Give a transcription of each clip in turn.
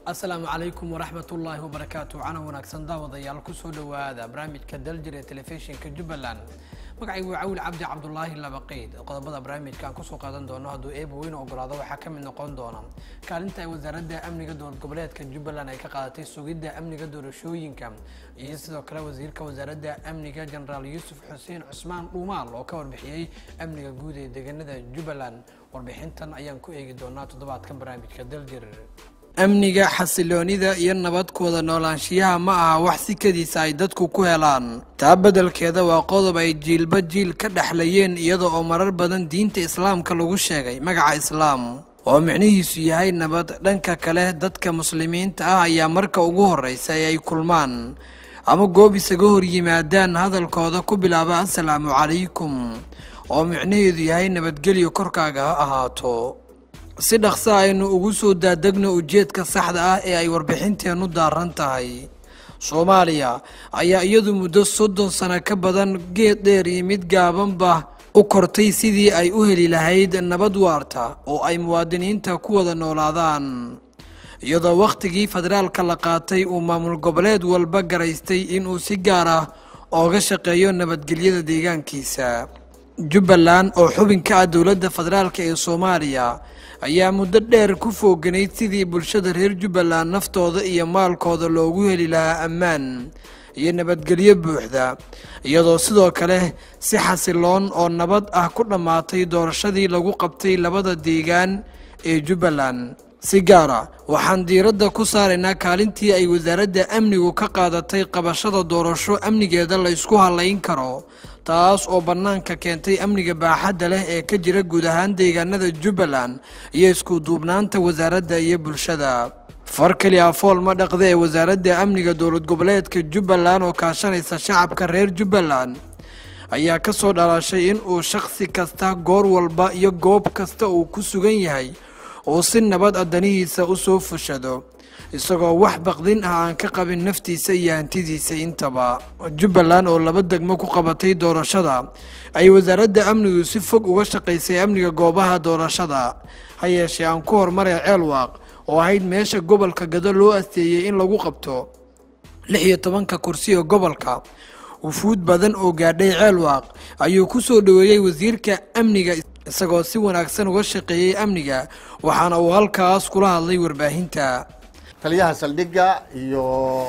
asalaamu calaykum waraxmat ullaahi wabarakaatu cana wanaagsan daawadayaal kusoo dhowaada barnaamijka daljir ee telefishinka jubbaland magacaygu waa cawil cabdi cabdulaahi labaqiid qodobada barnaamijka aan kusoo qaadan doono hadduu eeba weyn ogolaado waxaa ka mid noqon doona kaalinta ay wasaaradda amniga dowlad goboleedka jubbaland ay ka qaadatay sugidda amniga doorashooyinka iyo sidoo kale wasiirka wasaaradda amniga jenaraal yuusuf xuseen cusmaan dhuumaal oo ka warbixiyey amniga guud ee deegaanada jubbaland warbixintan ayaan ku eegi doonaa toddobaadkan barnaamijka daljir amniga xasiloonida iyo nabadkooda noolaanshiyaha ma aha wax sikadiisa ay dadku ku helaan taa beddelkeeda waa qodob ay jiilba jiil ka dhexlayeen iyada oo marar badan diinta islaamka lagu sheegay magaca islaam oo micnihiisu yahay nabad dhanka kale dadka muslimiinta ah ayaa marka ugu horreysa ee ay kulmaan ama goob isaga hor yimaadaan hadalkooda ku bilaaba assalaamu calaykum oo micnaheedu yahay nabadgelyo korkaaga ha ahaato si dhaqso aynu ugu soo daadegno ujeedka saxda ah ee ay warbixinteennu daaran tahay soomaaliya ayaa iyadu muddo soddon sano ka badan geed dheer iyo mid gaabanba u kortay sidii ay u heli lahayd nabad waarta oo ay muwaadiniinta ku wada noolaadaan iyadoo wakhtigii federaalka la qaatay uu maamul goboleed walba garaystay inuu si gaar ah ooga shaqeeyo nabadgelyada deegaankiisa jubbaland oo xubin ka ah dowladda federaalk ee soomaaliya ayaa muddo dheer ku fooganayd sidii bulshada reer jubbaland naftooda iyo maalkooda loogu heli lahaa ammaan iyo nabadgelyo buuxda iyadoo sidoo kale si xasiloon oo nabad ah ku dhammaatay doorashadii lagu qabtay labada deegaan ee jubbaland si gaara waxaan diiradda ku saaraynaa kaalintii ay wasaaradda amnigu ka qaadatay qabashada doorasho amnigeeda la ysku halayn karo taas oo bannaanka keentay amniga baaxadda leh ee ka jira guud ahaan deegaanada jubbaland iyo isku duubnaanta wasaaradda iyo bulshada far keli a fool ma dhaqda ee wasaaradda amniga dowlad goboleedka jubbaland oo kaashanaysa shacabka reer jubbaland ayaa ka soo dhalashay in uu shakhsi kasta goor walba iyo goob kasta uu ku sugan yahay uu si nabad adanihiisa u soo fushado isagoo wax baqdin ah aan ka qabin naftiisa iyo hantidiisa intaba jubbaland oo laba degmo ku qabatay doorashada ay wasaaradda amnigu si fog uga shaqaysay amniga goobaha doorashada ha yeeshee aan ku hormaray ceelwaaq oo ahayd meesha gobolka gado loo asteeyey in lagu qabto lix iyo tobanka kursiga gobolka wufuud badan oo gaadhay ceelwaaq ayuu ku soo dhoweeyey wasiirka amniga isagoo si wanaagsan uga shaqeeyey amniga waxaana uu halkaas kula hadlay warbaahinta taliyaha saldhigga iyo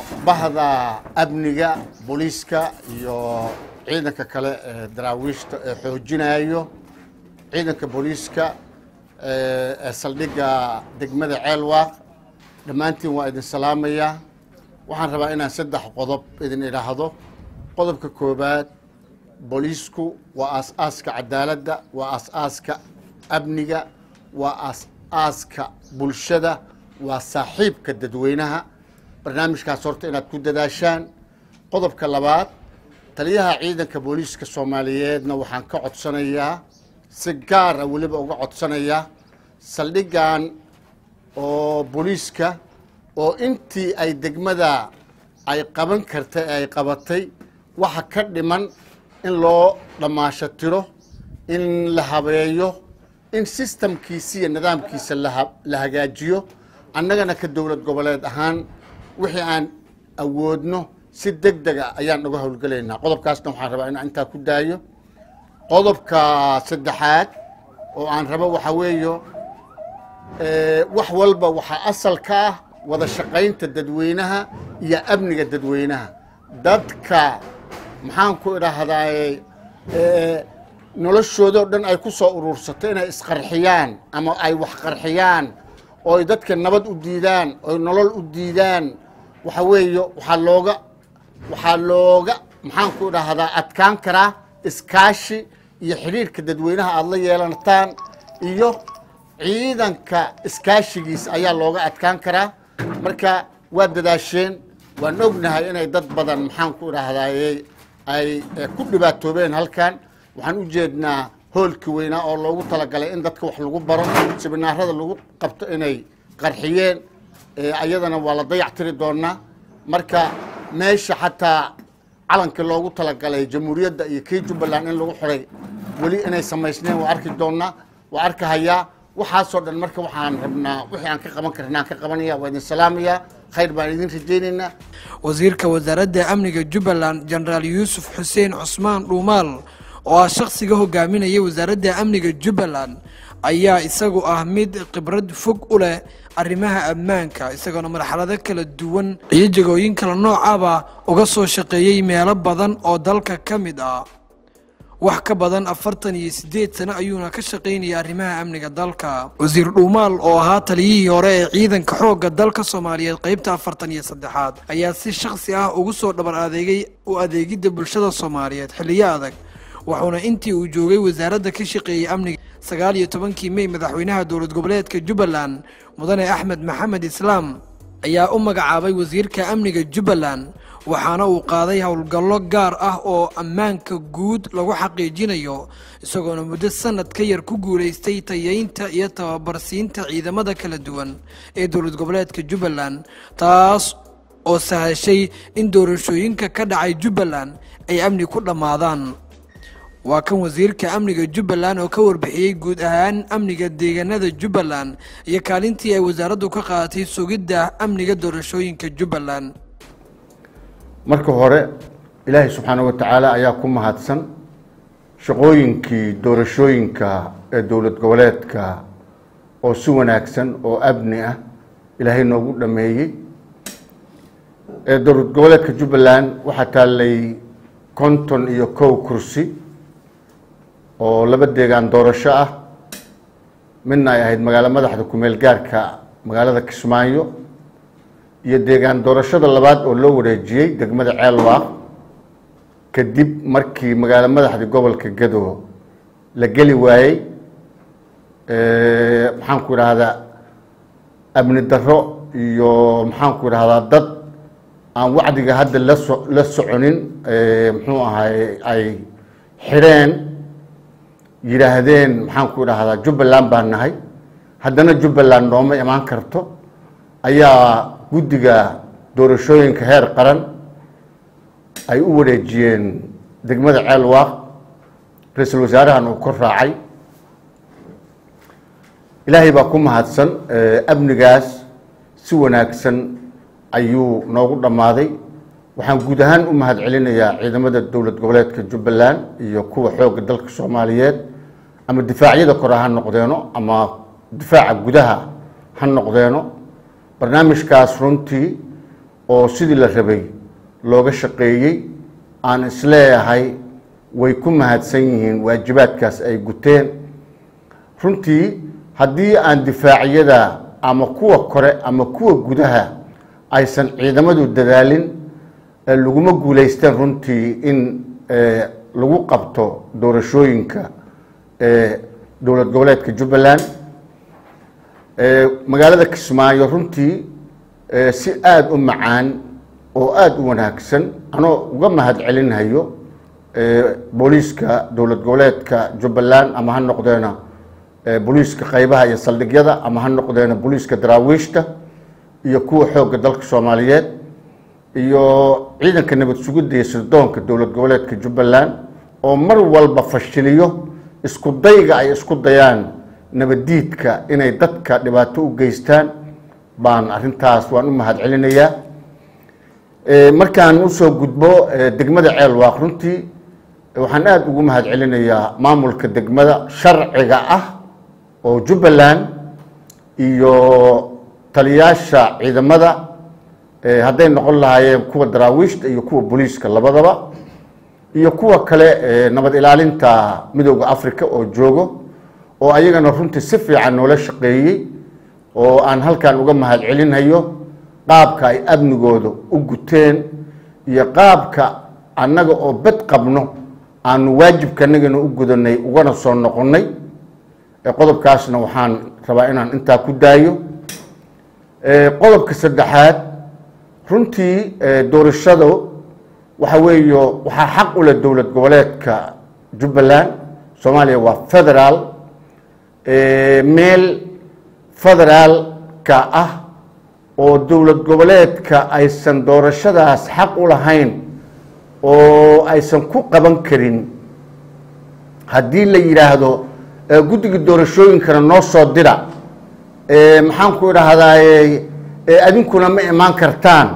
bahda amniga booliiska iyo ciidanka kale ee daraawiishta ee xoojinayo ciidanka booliiska ee saldhigga degmada ceelwaaq dhammaantiin waa idin salaamayaa waxaan rabaa inaan saddex qodob idin idhaahdo qodobka koobaad booliisku waa aas-aaska cadaaladda waa aas-aaska amniga waa aas-aaska bulshada waa saaxiibka dadweynaha barnaamijkaas horta inaad ku dadaashaan qodobka labaad taliyaha ciidanka booliiska soomaaliyeedna waxaan ka codsanayaa si gaara weliba uga codsanayaa saldhiggan oo booliiska oo intii ay degmada ay qaban kartay ee ay qabatay waxa ka dhiman in loo dhammaasho tiro in la habeeyo in sistamkiisa iyo nidaamkiisa la hagaajiyo annagana ka dowlad goboleed ahaan wixii aan awoodno si deg dega ayaan uga howlgelaynaa qodobkaasna waxaan rabaa inaan intaa ku daayo qodobka saddexaad oo aan rabo waxaa weeyo wax walba waxaa asal ka ah wada shaqaynta dadweynaha iyo amniga dadweynaha dadka maxaan ku idhaahdaaye noloshoodao dhan ay ku soo uruursato inay isqarxiyaan ama ay wax qarxiyaan ooy dadka nabad u diidaan oy nolol u diidaan waxa weeye waxaa looga waxaa looga maxaan ku idhaahdaa adkaan karaa iskaashi iyo xidhiirhka dadweynaha aada la yeelanataan iyo ciidanka iskaashigiisa ayaa looga adkaan karaa marka waa dadaasheen waan ognahay inay dad badan maxaan ku idhaahdaaye ay ku dhibaatoobeen halkan waxaan u jeednaa hoolkii weynaa oo loogu talagalay in dadka wax lagu baro sibinaarada lagu qabto inay qarxiyeen ayadana waa la dayac tiri doonaa marka meesha xataa calankii loogu talagalay jamhuuriyadda iyo kii jubbaland in lagu xiray weli inay samaysneen waa arki doonaa waa arkahayaa waxaasoo dhan marka waxaan rabnaa wixii aan ka qaban karna aan ka qabanaya waa idin salaamaya khayr baan idin rajaynaynaa wasiirka wasaaradda amniga jubbaland jenaraal yuusuf xuseen cusmaan dhuumaal oo ah shakhsiga hogaaminaya wasaaradda amniga jubbaland ayaa isagu ah mid khibrad fog u leh arrimaha ammaanka isagoona marxalado kala duwan iyo jegooyin kala noocaba uga soo shaqeeyey meelo badan oo dalka ka mid ah wax ka badan afartan iyo siddeed sano ayuuna ka shaqaynayay arrimaha amniga dalka wasiir dhuumaal oo ahaa taliyihii hore ee ciidanka xoogga dalka soomaaliyeed qeybta afartan iyo saddexaad ayaa si shakhsi ah ugu soo dhabar adeegay u adeegidda bulshada soomaaliyeed xilliyo adag wuxuuna intii uu joogay wasaaradda ka shaqeeyey amniga sagaal iyo tobankii mey madaxweynaha dowlad goboleedka jubbaland mudane axmed maxamed islaam ayaa u magacaabay wasiirka amniga jubbaland waxaana uu qaaday howlgallo gaar ah oo ammaanka guud lagu xaqiijinayo isagoona muddo sanad ka yar ku guulaystay tayeynta iyo tababarsiinta ciidamada kala duwan ee dowlad goboleedka jubbaland taas oo sahashay in doorashooyinka ka dhacay jubbaland ay amni ku dhammaadaan waa kan wasiirka amniga jubbaland oo ka warbixiyey guud ahaan amniga deegaanada jubbaland iyo kaalintii ay wasaaraddu ka qaadatay sugidda amniga doorashooyinka jubbaland marka hore ilaahay subxaana wa tacaala ayaa ku mahadsan shaqooyinkii doorashooyinka ee dowlad goboleedka oo si wanaagsan oo amni ah ilaahay noogu dhameeyey ee dowlad goboleedka jubbaland waxaa taallay konton iyo kow kursi oo laba deegaan doorasho ah midna ay ahayd magaalo madaxda kumeel gaarka magaalada kismaayo iyo deegaan doorashada labaad oo loo wareejiyey degmada ceelwaaq kadib markii magaalo madaxda gobolka gado la geli waayey maxaan ku idhaahdaa amni darro iyo maxaan ku idhahdaa dad aan wacdiga hadda laso la soconin muxuu ahay ay xidheen yidhaahdeen maxaan ku idhaahdaa jubbaland baan nahay haddana jubbaland nooma imaan karto ayaa guddiga doorashooyinka heer qaran ay u wareejiyeen degmada ceelwaaq ra-iisul wasaarahan uu kor raacay ilaahay baa ku mahadsan amnigaas si wanaagsan ayuu noogu dhammaaday waxaan guud ahaan u mahad celinayaa ciidamada dowlad goboleedka jubbaland iyo kuwa xoogga dalka soomaaliyeed ama difaacyada kore ha noqdeeno ama difaaca gudaha ha noqdeeno barnaamijkaas runtii oo sidii la rabay looga shaqeeyey aan isleeyahay way ku mahadsan yihiin waajibaadkaas ay guteen runtii haddii aan difaacyada ama kuwa kore ama kuwa gudaha aysan ciidamadu dadaalin laguma guulaysteen runtii in lagu qabto doorashooyinka dowlad goboleedka jubbaland magaalada kismaayo runtii si aada u macaan oo aada u wanaagsan anoo uga mahad celinhayo booliiska dowlad goboleedka jubbaland ama ha noqdeena booliiska qaybaha iyo saldhigyada ama ha noqdeena booliiska daraawiishta iyo kuwa xoogga dalka soomaaliyeed iyo ciidanka nabad sugidda iyo sirdoonka dowlad goboleedka jubbaland oo mar walba fashiliyo isku dayga ay isku dayaan nabaddiidka inay dadka dhibaato u geystaan baan arrintaas waan u mahad celinayaa markaan usoo gudbo degmada ceelwaaq runtii waxaan aada ugu mahad celinayaa maamulka degmada sharciga ah oo jubbaland iyo taliyaasha ciidamada hadday noqon lahaayeen kuwa daraawiishta iyo kuwa booliiska labadaba iyo kuwa kale nabad ilaalinta midooda africa oo joogo oo ayagana runtii si fiican noola shaqeeyey oo aan halkan uga mahad celinhayo qaabka ay amnigooda u guteen iyo qaabka annaga oo bad qabno aanu waajibkanagana u gudanay ugana soo noqonnay qodobkaasna waxaan rabaa inaan intaa ku daayo qodobka saddexaad runtii doorashadu waxa weeyo waxaa xaq u leh dowlad goboleedka jubbaland soomaaliya waa federaal meel federaalka ah oo dowlad goboleedka aysan doorashadaas xaq u lahayn oo aysan ku qaban karin haddii la yidhaahdo ee guddiga doorashooyinkana noo soo dira ee maxaan ku idhahdaaye ee adinkuna ma imaan kartaan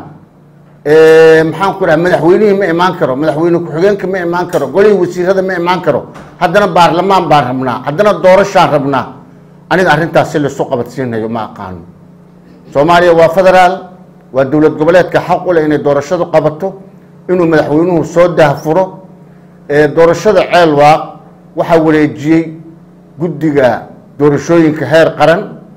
ee maxaan ku idhaha madaxweynihii ma imaan karo madaxweyne ku-xigeenka ma imaan karo golihii wasiirada ma imaan karo haddana baarlamaan baan rabnaa haddana doorashaan rabnaa aniga arrintaas si laisu qabadsiinayo ma aqaano soomaaliya waa federaal waa dowlad goboleedka xaq u leh inay doorashadu qabato inuu madaxweynuhu soo daahfuro ee doorashada ceelwaaq waxaa wareejiyey guddiga doorashooyinka heer qaran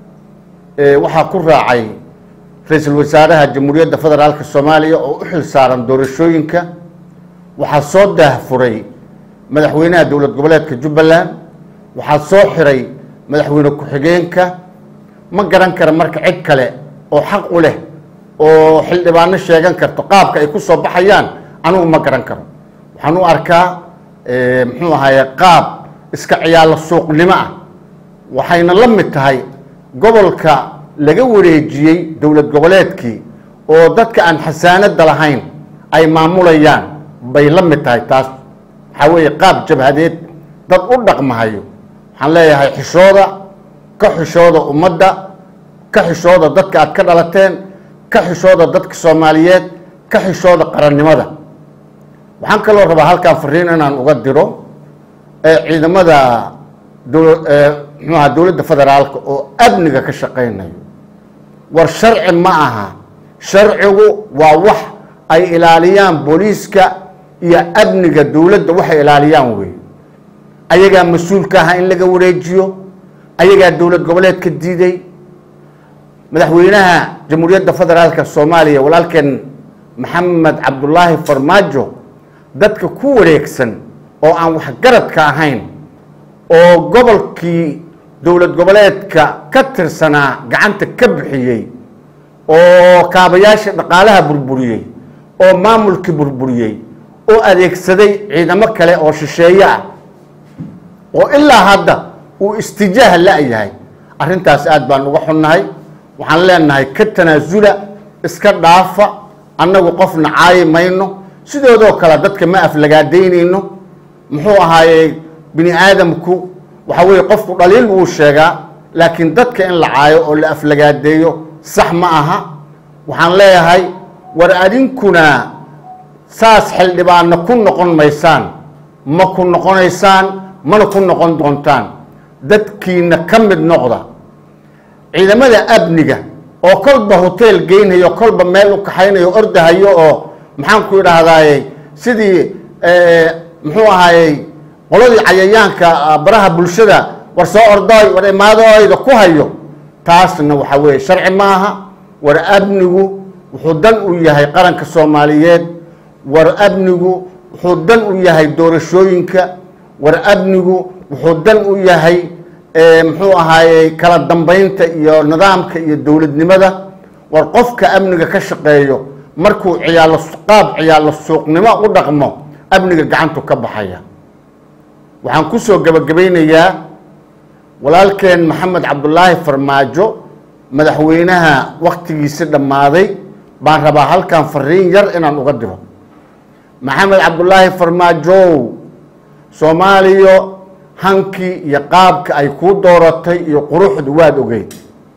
ee waxaa ku raacay ra-iisul wasaaraha jamhuuriyadda federaalka soomaaliya oo u xil saaran doorashooyinka waxaa soo daahfuray madaxweynaha dowlad goboleedka jubbaland waxaa soo xiray madaxweyne ku-xigeenka ma garan kara marka cid kale oo xaq u leh oo xildhibaano sheegan karto qaabka ay ku soo baxayaan anigu ma garan karo waxaan u arkaa muxuu ahaye qaab iska ciyaalo suuqnimo ah waxayna la mid tahay gobolka laga wareejiyey dowlad goboleedkii oo dadka aan xasaanada lahayn ay maamulayaan bay la mid tahay taas waxaa weeye qaab jabhadeed dad u dhaqmahayo waxaan leeyahay xishooda ka xishooda ummadda ka xishooda dadka aad ka dhalateen ka xishooda dadka soomaaliyeed ka xishooda qarannimada waxaan kaloo rabaa halkaan fariin inaan uga diro ee ciidamada dow muxuu aha dowladda federaalka oo amniga ka shaqaynayo war sharci ma aha sharcigu waa wax ay ilaaliyaan booliiska iyo amniga dowladda waxay ilaaliyaan wey ayagaa mas-uulka aha in laga wareejiyo ayagaa dowlad goboleedka diiday madaxweynaha jamhuuriyadda federaalka soomaaliya walaalkeen maxamed cabdulaahi farmaajo dadka ku wareegsan oo aan waxgaradka ahayn oo gobolkii dowlad goboleedka ka tirsanaa gacanta ka bixiyey oo kaabayaasha dhaqaalaha burburiyey oo maamulkii burburiyey oo adeegsaday ciidamo kale oo shisheeye ah oo ilaa hadda uu istijaah la-yahay arrintaas aad baan uga xunnahay waxaan leenahay ka tanaasula iska dhaafa annagu qofna caayi mayno sidoodoo kale dadka ma aflagaadaynayno muxuu ahaayey bini aadamku waxa weeye qofku dhaliil wuu sheegaa laakiin dadka in la caayo oo la aflagaadeeyo sax ma aha waxaan leeyahay war adinkuna saas xildhibaanna ku noqon maysaan ma ku noqonaysaan mana ku noqon doontaan dadkiina ka mid noqda ciidamada amniga oo kolba hotel geynhayo kolba meel u kaxaynayo ordahayo oo maxaan ku idhaahdaaye sidii muxuu ahaayey qoladii cayayaanka baraha bulshada war soo ordooy war imaadooyda ku hayo taasna waxa weeye sharci maaha war amnigu wuxuu dan u yahay qaranka soomaaliyeed war amnigu wuxuu dan u yahay doorashooyinka war amnigu wuxuu dan u yahay muxuu ahaayey kala dambeynta iyo nidaamka iyo dowladnimada war qofka amniga ka shaqeeyo markuu ciyaalo qaab ciyaalo suuqnimo u dhaqmo amniga gacantu ka baxaya waxaan kusoo gabagabaynayaa walaalkeen maxamed cabdulaahi farmaajo madaxweynaha waktigiisi dhammaaday baan rabaa halkan fariin yar inaan uga diro maxamed cabdulaahi farmaajow soomaaliya hankii iyo qaabka ay kuu dooratay iyo quruxdu waad ogeyd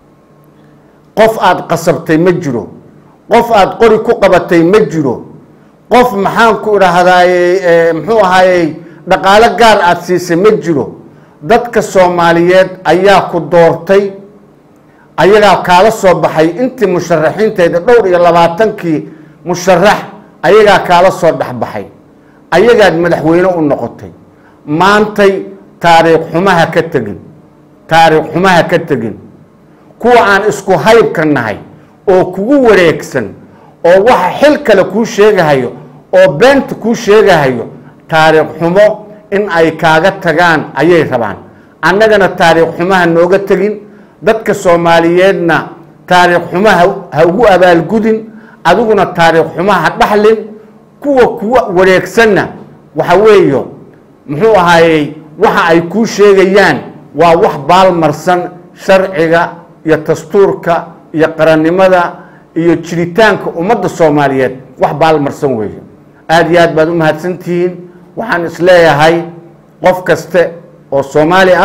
qof aada qasabtay ma jiro qof aada qori ku qabatay ma jiro qof maxaan ku idhaahdaaye muxuu ahaayey dhaqaalo gaar aada siisay ma jiro dadka soomaaliyeed ayaa ku doortay ayagaa kaala soo baxay intii musharaxiinteeda dhowr iyo labaatankii musharax ayagaa kaala soo dhexbaxay ayagaad madaxweyne u noqotay maantay taariikh xumaha ka tegin taariikh xumaha ka tegin kuwa aan isku haybka nahay oo kugu wareegsan oo waxa xil kale kuu sheegahayo oo beenta kuu sheegahayo taariikh xumo in ay kaaga tagaan ayay rabaan annagana taariikh xumaha nooga tegin dadka soomaaliyeedna taariikh xumaha ha ugu abaalgudin adiguna taariikh xumaha ha dhaxlin kuwa kuwa wareegsanna waxa weeyo muxuu ahaayey waxa ay kuu sheegayaan waa wax baalmarsan sharciga iyo dastuurka iyo qarannimada iyo jiritaanka ummadda soomaaliyeed wax baalmarsan weeye aada iyo aad baad u mahadsantihiin waxaan isleeyahay qof kaste oo soomaali ah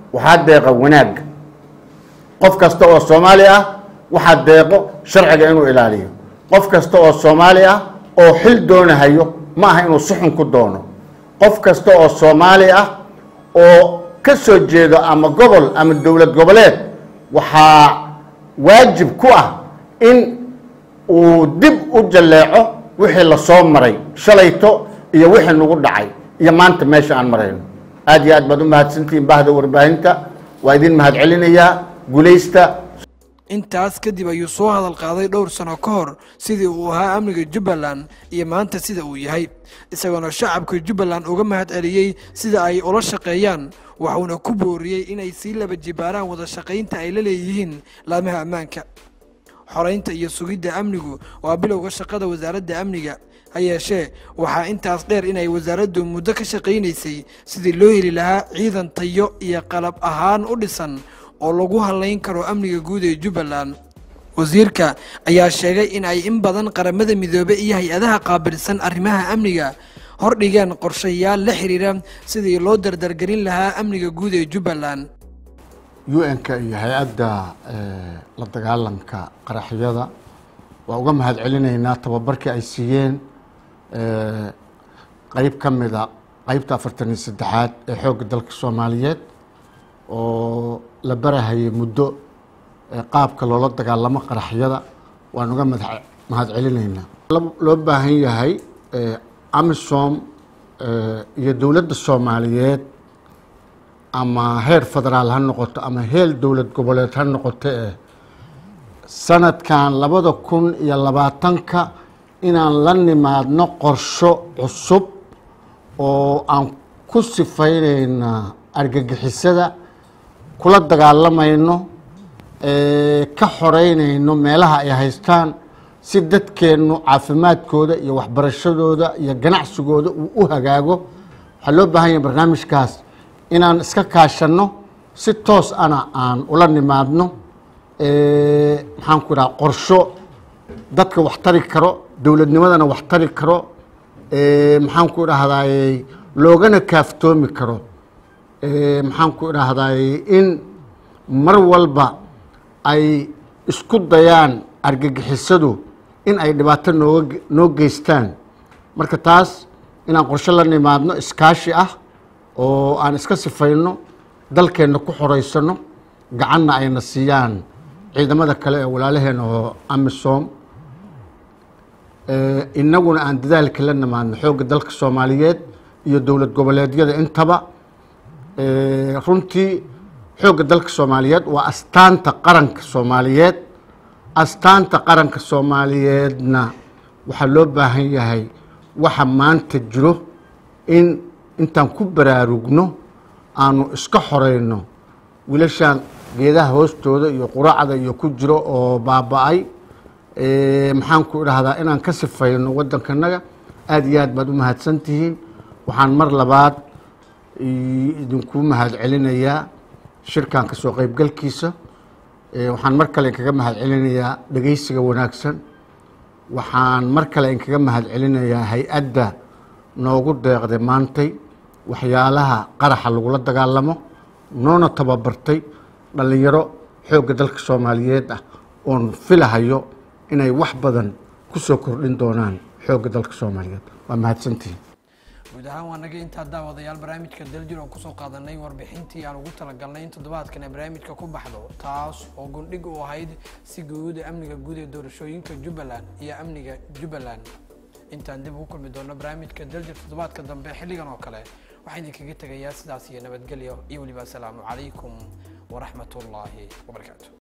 waxaa deeqa wanaagga qof kasta oo soomaali ah waxaa deeqo sharciga inuu ilaaliyo qof kasta oo soomaali ah oo xil doonahayo ma aha inuu suxun ku doono qof kasta oo soomaali ah oo ka soo jeedo ama gobol ama dowlad goboleed waxaa waajib ku ah in uu dib u jalleeco wixii lasoo maray shalayto iyo wixii nagu dhacay iyo maanta meesha aan marayno aad iyo aad baad u mahadsantihiin bahda warbaahinta waa idin mahad celinayaa guulaysta intaas kadib ayuu soo hadal qaaday dhowr sano ka hor sidii uu ahaa amniga jubbaland iyo maanta sida uu yahay isagoona shacabka jubbaland uga mahad celiyey sida ay ula shaqeeyaan waxuuna ku booriyey inay sii laba jibaaraan wada shaqaynta ay la leeyihiin laamaha ammaanka xoraynta iyo sugidda amnigu waa bilowga shaqada wasaaradda amniga ha yeeshee waxaa intaas dheer inay wasaaraddu muddo ka shaqaynaysay sidii loo heli lahaa ciidan tayo iyo qalab ahaan u dhisan oo lagu halayn karo amniga guud ee jubbaland wasiirka ayaa sheegay in ay in badan qaramada midoobe iyo hay-adaha qaabilsan arrimaha amniga hordhigeen qorshayaal la xiriira sidii loo dardargelin lahaa amniga guud ee jubbaland u-n-ka iyo hay-adda la dagaalanka qaraxyada waa uga mahad celinaynaa tababarkii ay siiyeen qeyb ka mida qeybta afartan iyo saddexaad ee xoogga dalka soomaaliyeed oo la barahayay muddo qaabka loola dagaalamo qaraxyada waan uga mahad celinaynaa loo baahan yahay amisom iyo dowladda soomaaliyeed ama heer federaal ha noqoto ama heer dowlad goboleed ha noqoto eh sanadkan labada kun iyo labaatanka inaan la nimaadno qorsho cusub oo aan ku sifaynayna argagixisada kula dagaalamayno ka xoreynayno meelaha ay haystaan si dadkeennu caafimaadkooda iyo waxbarashadooda iyo ganacsigooda uu u hagaago waxaa loo baahan yahay barnaamijkaas inaan iska kaashanno si toos ana aan ula nimaadno maxaan ku idhaha qorsho dadka wax tari karo dowladnimadana wax tari karo maxaan ku idhahdaay loogana kaaftoomi karo maxaan ku idhaahdaay in mar walba ay isku dayaan argagixisadu in ay dhibaato nooga noo geystaan marka taas inaan qorsho la nimaadno iskaashi ah oo aan iska sifayno dalkeenna ku xoreysano gacanna ayna siiyaan ciidamada kale ee walaalaheena oo amisom inaguna aan dadaalka la nimaadno xoogga dalka soomaaliyeed iyo dowlad goboleedyada intaba runtii xoogga dalka soomaaliyeed waa astaanta qaranka soomaaliyeed astaanta qaranka soomaaliyeedna waxaa loo baahan yahay waxa maanta jiro in intaan ku baraarugno aanu iska xoreyno wiilashaan geedaha hoostooda iyo quraacda iyo ku jiro oo baaba-ay maxaan ku idhahdaa inaan ka sifayno waddankanaga aada iyo aad baad u mahadsantihiin waxaan mar labaad idinku mahad celinayaa shirkan ka soo qeybgalkiisa waxaan mar kale inkaga mahad celinayaa dhegeysiga wanaagsan waxaan mar kale inkaga mahad celinayaa hay-adda noogu deeqday maantay waxyaalaha qaraxa lagula dagaalamo noona tababartay dhallinyaro xoogga dalka soomaaliyeed ah oon filahayo inay wax badan ku soo kordhin doonaan xoogga dalka soomaaliyeed waa mahadsantihiin guud ahaan waa naga intaa daawadayaal barnaamijka daljir oo kusoo qaadanay warbixintii aan ugu talagalnay in toddobaadkan ay barnaamijka ku baxdo taas oo gundhig u ahayd si guuda amniga guud ee doorashooyinka jubbaland iyo amniga jubbaland intaan dib ugu kulmi doono barnaamijka daljir toddobaadka dambe xilligan oo kale waxaan idinkaga tegayaa sidaas iyo nabadgelyo iyo weliba asalaamu calaykum waraxmat ullaahi wabarakaatu